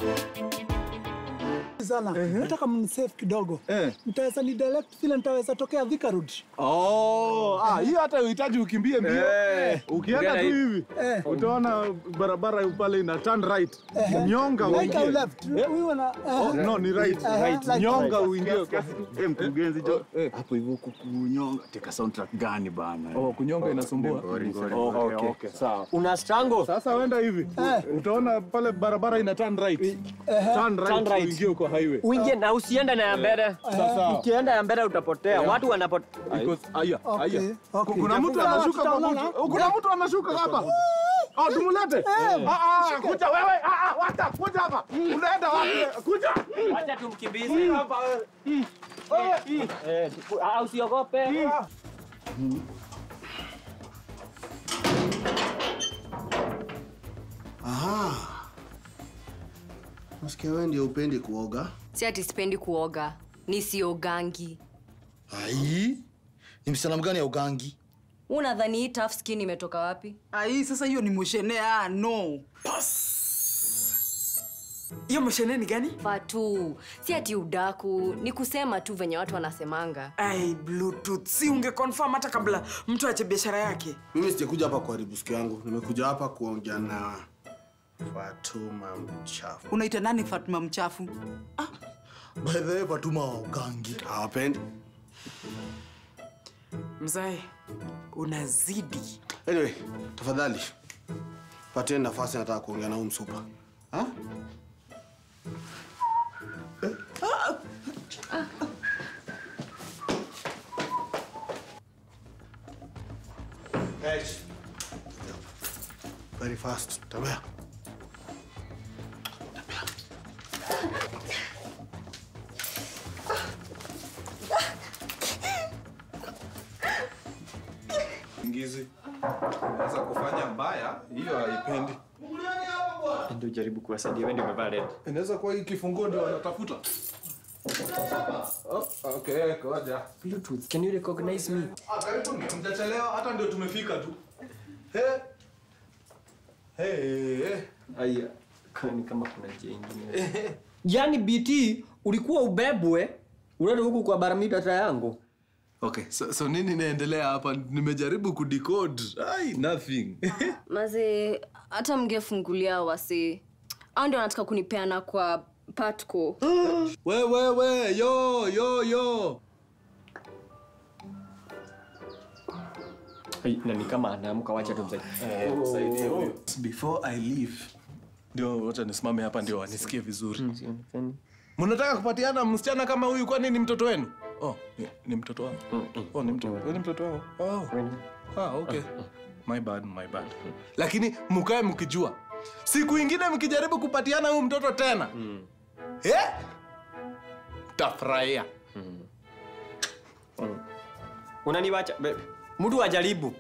sana nataka mnisave kidogo Eh. mtaweza ni direct vile nitaweza tokea Thika Road Oh, ah, hiyo hata uhitaji ukimbie mbio. Eh. Ukienda tu Ukienda hivi Eh. utaona barabara pale ina turn right. Nyonga right au uingie. left huyu na Oh, no, ni right. Eh, right. right. Nyonga uingie. Eh, mkurugenzi jo. Hapo hivyo kukunyonga. Teka soundtrack gani bana? Oh, kunyonga inasumbua. Ngori, ngori. Oh, okay, okay, sawa. Una strangle. Sasa wenda hivi. Eh. Utaona pale barabara ina turn right. Turn right, Turn right. uingie kwa highway. Uingie na usiende na ya mbele. Sasa Ukienda ya mbele utapotea. Watu wanapotea. Because aya, Okay, aya. okay. Kuna mtu Sawa, anashuka kwa tutaonana. mtu. Kuna mtu anashuka hapa. Oh, tumulete. Ah ah, kuja wewe. Ah ah, wacha, kuja hapa. Unaenda wapi? Kuja. Acha tumkimbize. Hapa wewe. Wewe. Eh, ah, usiogope. Aha. Nasikia wewe ndio upendi kuoga. si ati sipendi kuoga ni siogangi Ai. Ni msichana mgani ya ugangi? unadhani hii tough skin imetoka wapi Ai, sasa hiyo ni moshene. Ah, no. Hiyo moshene ni gani? fatu si ati udaku ni kusema tu venye watu wanasemanga Ai, bluetooth. Si unge confirm hata kabla mtu ache biashara yake. Mimi sijakuja hapa kuharibu siku yangu. Nimekuja hapa kuongea na Fatuma mchafu. Unaita nani Fatuma mchafu? By the way, Fatuma wa ugangi. Hawapendi. Mzae, unazidi. Anyway, tafadhali. Pateni nafasi nataka kuongea na huyu msupa. Ha? Eh? Hey. Very fast. Tembea. Ingizi. Unaweza kufanya mbaya, hiyo haipendi. Ndio jaribu kuwasaidia. Wewe ndio umevaa red. Inaweza kuwa hii kifunguo ndio wanatafuta. Oh, okay, koja. Bluetooth. Can you recognize me? Ah, karibuni. Mtachelewa hata ndio tumefika tu. He. Hey. Aya. Kwani kama kuna njia ingine. Yaani BT ulikuwa ubebwe unaenda huku kwa baramita yangu. Okay, so, so nini inaendelea hapa? Nimejaribu kudecode. Ai, nothing. maze hata mngefungulia wasi au ndio wanataka kunipeana kwa patco we we we, yo yo yo. Hey, na ni kama anaamka wacha tumsaidie. Msaidie huyo. Before I leave. Ndio wacha nisimame hapa ndio wanisikie vizuri. Sionekani. Mnataka kupatiana msichana kama huyu kwani ni mtoto wenu? Oh, ni, ni mtoto wangu. Oh, ni mtoto. Wewe ni mtoto wangu. Oh. Ah, okay. My bad, my bad. Lakini mkae mkijua. Siku ingine mkijaribu kupatiana huyu mtoto tena. Eh? Tafurahia. Unaniwacha be- mtu ajaribu.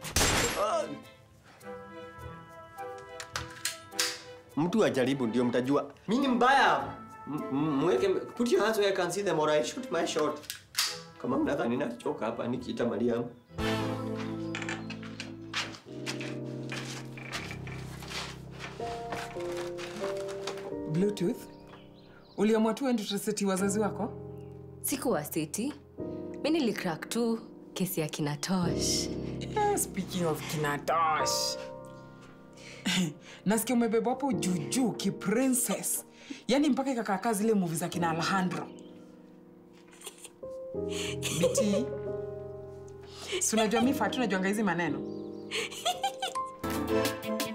Mtu ajaribu ndio mtajua. Mimi ni mbaya. M- m- Mweke put your hands where I can see them or I shoot my shot. Kama mnadhani nachoka hapa nikiita Mariam. Bluetooth? Uliamua tu ende utaseti wazazi wako? sikuwasiti mi nilicrack tu kesi ya kinatosh Eh, speaking of kinatosh. Nasikia umebeba hapo juujuu kiprincess. Yaani mpaka ikakaakaa zile movie za kina Alejandro. BT. Si unajua mi Fatu najuanga hizi maneno.